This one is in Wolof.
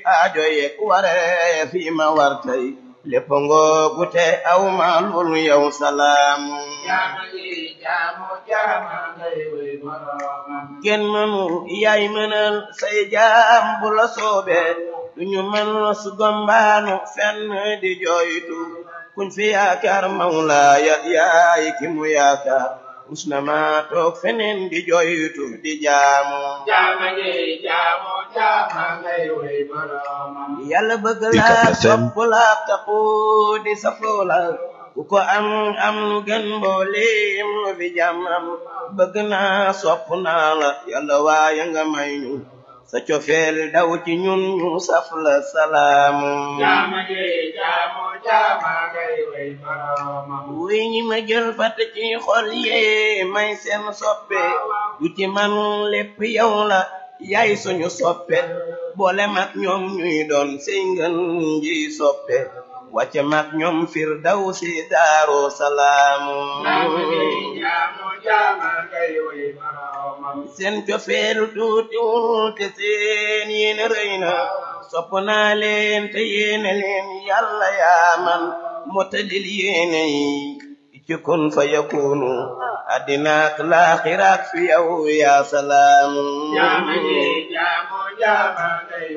aajo yek waree fi ma war tey lépp ngoogu te aw ma lul yow salaamu jaama ji jaamu jaama ngay way boroomam kenn mënu yaay mënal say jaam bu la soobee duñu mën su gombaanu fenn di jooytu kuñ fi yaakaar mawlaaya yaay ki mu yaakaar usna ma toog feneen di jooytu di jaamu jaama ji jaamu jaama ngay way boroomam yàlla bëgg UCAB la FM. sopp la taxu di safoo la ku ko am am lu gën mbooleem lu fi jàmm am bëgg naa sopp naa la yàlla waaye nga may ñu sa cofeel daw ci ñun ñu saf la salaamu jaama ji jaamu jaama ngay way boroomam wuy ñi ma jël fat ci xol yee may seen soppe du ci man lépp yow la yaay suñu soppe boole mag ñoom ñuy doon sey ngën ji soppe wàcce mag ñoom fir daw si daaru salaamu jaama ji jaamu jaama ngay way boroomam seen cofeelu tuutiwul te seen yéene rëy na sopp naa leen te yéene leen yàlla yaa man motalil yéene yi ci kun fa yakunu addinaak laaxiraak fi yow yaa salaam jaama ji jaamu jaama ngay